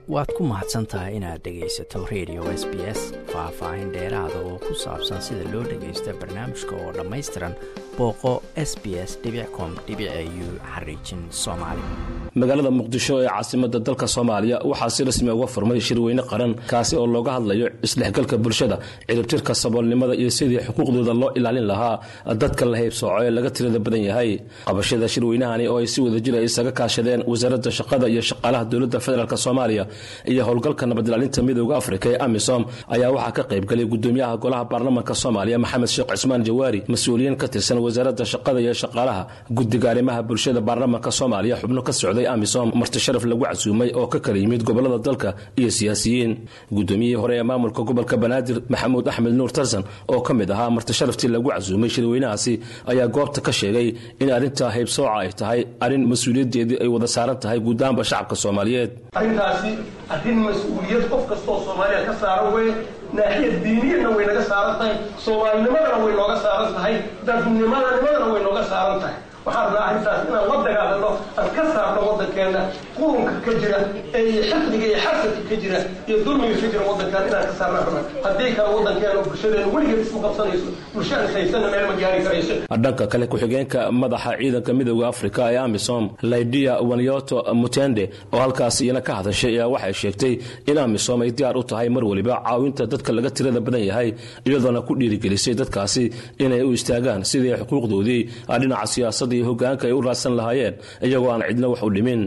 waad ku mahadsan tahay inaad dhegaysato radio s b s faah-faahin dheeraada oo ku saabsan sida loo dhagaysta barnaamijka oo dhammaystiran booqo s b s com u xariijin soomaali magaalada muqdisho ee caasimada dalka soomaaliya waxaa si rasmi uga furmay shirweyne qaran kaasi oo looga hadlayo isdhexgalka bulshada ciribtirka saboolnimada iyo sidii xuquuqdooda loo ilaalin lahaa dadka la haybsooco ee laga tirada badan yahay qabashada shirweynahani oo ay si wadajir ay isaga kaashadeen wasaaradda shaqada iyo shaqaalaha dowladda federaalk soomaaliya iyo howlgalka nabadilaalinta midooda afrika ee amisom ayaa waxaa ka qaybgalay gudoomiyaha golaha baarlamaanka soomaaliya maxamed sheekh cismaan jawaari mas-uuliyiin ka tirsan wasaaradda shaqada iyo shaqaalaha guddiga arrimaha bulshada baarlamaanka soomaaliya xubno ka socday amisom marti sharaf lagu casuumay oo ka kala yimid gobolada dalka iyo siyaasiyiin gudoomiyihii hore ee maamulka gobolka banaadir maxamuud axmed nuur tarsan oo ka mid ahaa marti sharaftii lagu casuumay shirweynahaasi ayaa goobta ka sheegay in arrinta haybsooca ay tahay arrin mas-uuliyaddeedii ay wada saaran tahay guudahanba shacabka soomaaliyeed arrintaasi arrin mas-uuliyad qof kastoo soomaaliya ka saaran weye naaxiyad diiniyadna way naga saaran tahay soomaalinimadana way nooga saaran tahay dadnimanimadana way nooga saaran tahay waxaan rabnaa arrintaas inaan la dagaalano aan ka saarno waddankeenna qurunka ka jira ee iyo xifdiga iyo xasadka ka jira iyo dulmiga ka jira waddankaan inaan ka saarna rabna haddii kale waddankeena bulshadeena weligeed isma qabsanayso bulsha aan haysanna meel ma gaari karayso dhanka kale ku-xigeenka madaxa ciidanka midooda afrika ee amisom lydia wanyoto mutende oo halkaas iyana ka hadashay ayaa waxay sheegtay in amisom ay diyaar u tahay mar weliba caawinta dadka laga tirada badan yahay iyadoona ku dhiirigelisay dadkaasi inay u istaagaan sidii xuquuqdoodii dhinaca siyaasada iyo hogaanka ay u raadsan lahaayeen iyagoo aan cidna wax u dhimin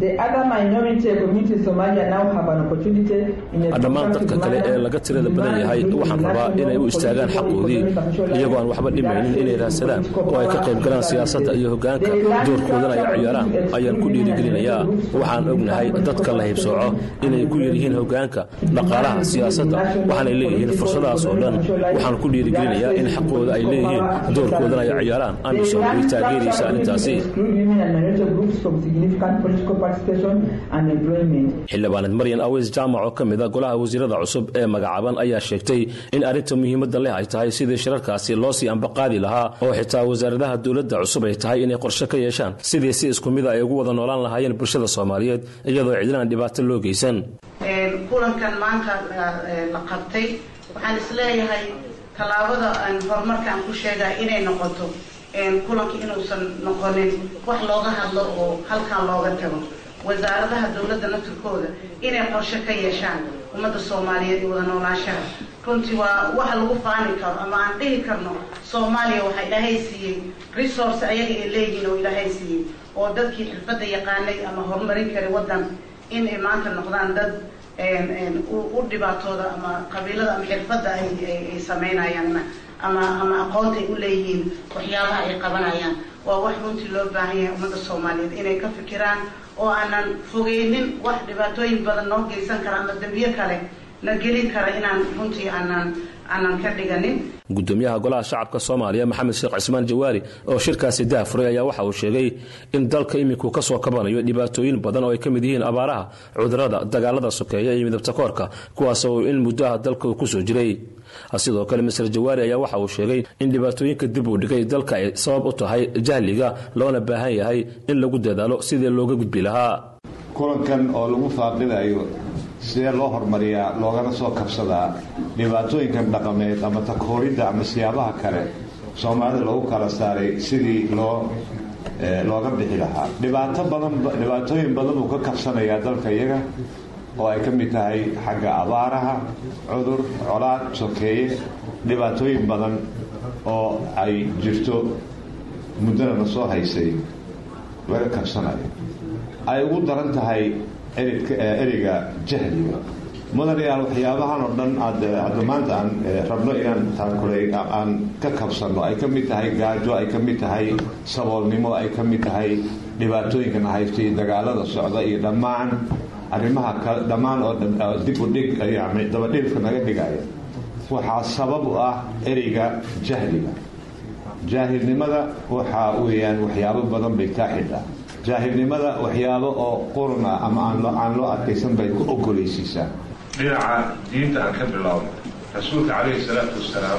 dhammaan dadka kale ee laga tirada badan yahay waxaan rabaa inay u istaagaan xaqoodii iyagoo aan waxba dhimaynin inay raadsadaan oo ay ka qayb galaan siyaasadda iyo hogaanka doorkoodana ay ciyaaraan ayaan ku dhiirigelinayaa waxaan ognahay dadka la haybsooco inay ku yaryihiin hogaanka dhaqaalaha siyaasadda waxaanay leeyihiin fursadahaas oo dhan waxaan ku dhiirigelinayaa in xaqooda ay leeyihiin doorkoodana ay ciyaaraan amisom way taageeraysa arrintaasi xildhibaaneed maryan aweys jaamac oo ka mid a golaha wasiirada cusub ee magacaaban ayaa sheegtay in arrinta muhiimadda leh ay tahay sidii shirarkaasi loo sii ambaqaadi lahaa oo xitaa wasaaradaha dowladda cusub ay tahay inay qorshe ka yeeshaan sidii si isku mida ay ugu wada noolaan lahaayeen bulshada soomaaliyeed iyadoo cidlaan dhibaato loo geysan kulankan maanta la qabtay waxaan isleeyahay tallaabada horumarka aan ku sheegay inay noqoto kulanka inuusan noqonin wax looga hadlo oo halkan looga tago wasaaradaha dowladda naftirkooda inay qorshe ka yeeshaan ummadda soomaaliyeed iyo wada noolaanshaha runtii waa wax lagu faani karo ama aan dhihi karno soomaaliya waxaa ilaahay siiyey resource ayaga ay leeyihiin oo ilaahay siiyey oo dadkii xirfadda yaqaanay ama horumarin kara waddan in ay maanta noqdaan dad u dhibaatooda ama qabiilada ama xirfadda ay samaynayaan ama ama aqoonta ay u leeyihiin waxyaabaha ay qabanayaan waa wax runtii loo baahan yahay ummadda soomaaliyeed inay ka fikiraan oo aanan fogeynin wax dhibaatooyin badan noo geysan kara ama dembiyo kale na gelin kara inaan runtii aanan aanan ka dhiganin gudoomiyaha golaha shacabka soomaaliya maxamed sheekh cismaan jawaari oo shirkaasi daafuray ayaa waxa uu sheegay in dalka iminku ka soo kabanayo dhibaatooyin badan oo ay ka mid yihiin abaaraha cudurada dagaalada sokeeya iyo midabta koorka kuwaas oo in muddaha dalka uu kusoo jiray sidoo kale mister jawaari ayaa waxa uu sheegay in dhibaatooyinka dib uu dhigay dalka ay sabab u tahay jahliga loona baahan yahay in lagu dadaalo sidii looga gudbi lahaa kulankan oo lagu faaqidayo sidee loo horumariyaa loogana soo kabsadaa dhibaatooyinkan dhaqameed ama takooridda ama siyaabaha kale soomaalida loogu kala saaray sidii loo looga bixi lahaa dhibaato badan dhibaatooyin badan buu ka kabsanayaa dalka iyaga oo ay ka mid tahay xagga abaaraha cudur colaad sokeeye dhibaatooyin badan oo ay jirto muddana na soo haysay laga kabsanayo ay ugu daran tahay ereyga jahliga mudanayaal waxyaabahan oo dhan aad maanta aan rabno inaan taankulay aan ka kabsanno ay ka mid tahay gaajo ay ka mid tahay saboolnimo ay ka mid tahay dhibaatooyinkana haysta iyo dagaalada socda iyo dhammaan arrimaha dhammaan oo dib u dhig yani dabadhilka naga dhigaya waxaa sabab u ah ereyga jahliga jaahilnimada waxaa weeyaan waxyaabo badan bay kaa xidhaa jaahilnimada waxyaabo oo quruna ama aan loo adkaysan bay ku ogolaysiisaa dhinaca diinta aan ka bilaabno rasuulka calayhi salaatu wasalaam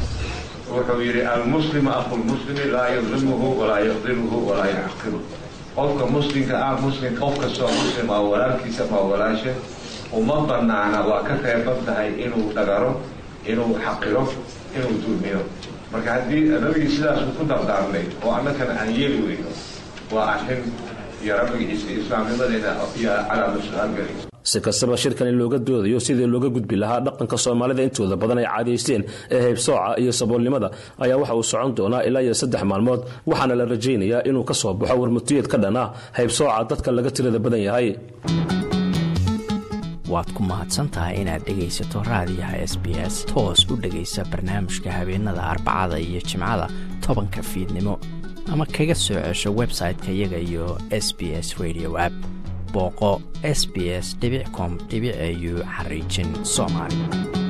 wuxuu yidhi almuslimu aqulmuslimi laa yadlimuhu walaa yaqdimuhu walaa yaxqiruhu qofka muslimka ah muslim qof kastoo muslim ah walaalkiisa ma walaasha uma banaana waa ka reeban tahay inuu dhagaro inuu xaqiro inuu dulmiyo marka haddii nabigii sidaas uu ku dardaarnay oo annagana aan yeeli weyno waa arrin iyo rabbigiisa islaamnimadeena iyo calaama su-aal gelaysa si kastaba shirkani looga doodayo sidii looga gudbi lahaa dhaqanka soomaalida intooda badan ay caadaysteen ee haybsooca iyo saboolnimada ayaa waxa uu socon doonaa ilaa iyo saddex maalmood waxaana la rajaynayaa inuu ka soo baxo warmutiyeed ka dhan ah haybsooca dadka laga tirada badan yahay waad ku mahadsantahay inaad dhegaysato raadiyaha s b s toos u dhegaysa barnaamijka habeenada arbacada iyo jimcada tobanka fiidnimo ama kaga soo cesho website-ka iyaga iyo s b s radio app booqo s b s com au xariijin soomaali